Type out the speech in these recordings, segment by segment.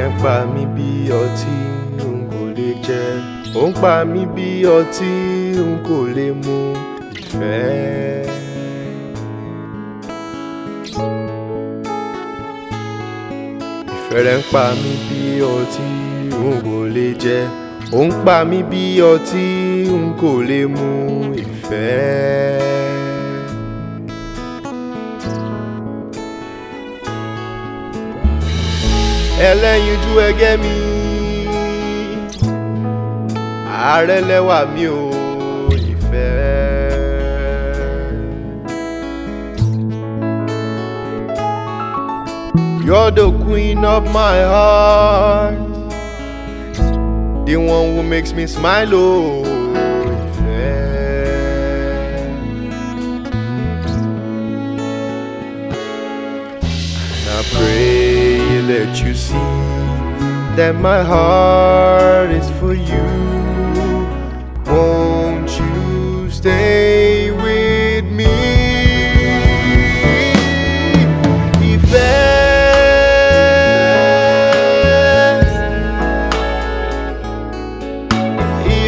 rẹ̀ ń pa mí bí ọtí n kò lè jẹ ó ń pa mí bí ọtí n kò lè mu ìfẹ́. ìfẹ́ rẹ̀ ń pa mí bí ọtí n kò lè jẹ ó ń pa mí bí ọtí n kò lè mu ìfẹ́. ẹlẹ́yinjú ẹgẹ́ mi ààrẹ lẹ́wà mi ò ìfẹ́. You're the queen of my heart the one who makes me smile oh ìfẹ́. And I pray that you see that my heart is for you. Won't you stay with me? Ìfẹ́.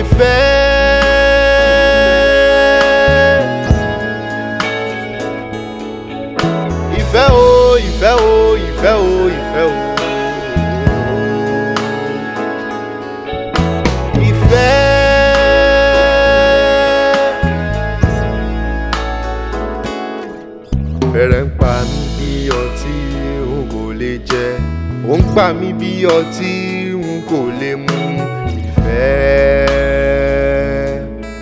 Ìfẹ́. Ìfẹ́ o, ìfẹ́ o, ìfẹ́ o, ìfẹ́ o. Ìfẹ́. Fẹ́rẹ̀ ń pa mí bí ọtí n kò lè jẹ, ó ń pa mí bí ọtí n kò lè mu ìfẹ́.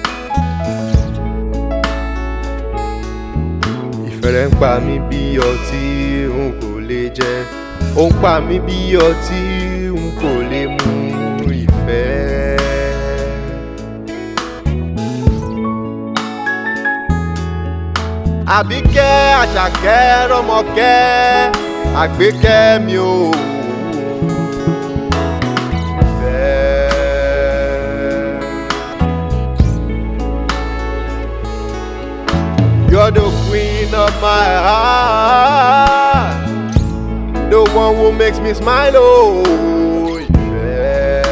Ìfẹ́ rẹ̀ ń pa mí bí ọtí n kò lè jẹ ó ń pa mí bí ọtí n kò lè mu ìfẹ́. Àbíkẹ́ Àṣàkẹ́ Rọ́mọkẹ́ Àgbékẹ́ mi ò. ìfẹ́. You're the queen of my heart, the one who makes me smile. Oh, ìfẹ́.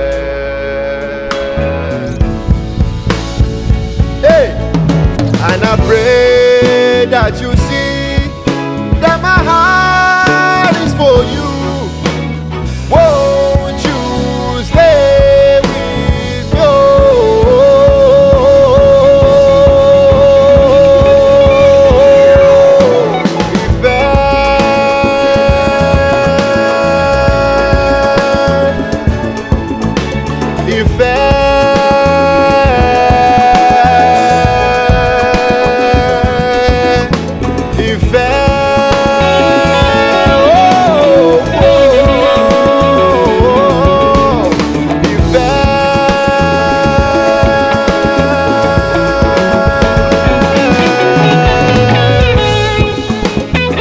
Hey, and I pray that you see that my heart is for you. Won't you stay with me? Oh, ìfẹ́. Ìfẹ́. Ìfẹ́. Oh, oh, oh, Ìfẹ́.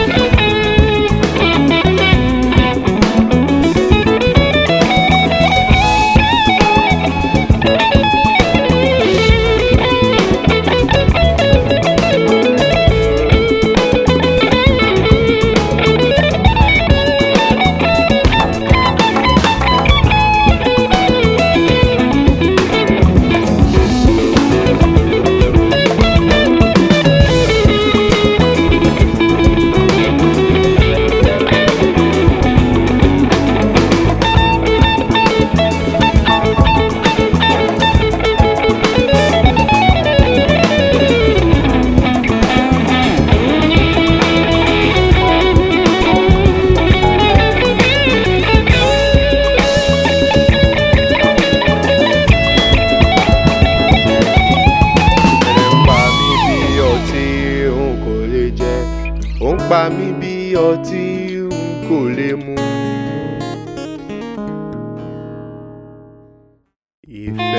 ń pa mí bí ọtí n kò lè jẹ ó ń pa mí bí ọtí n kò lè mu. Ìfẹ́.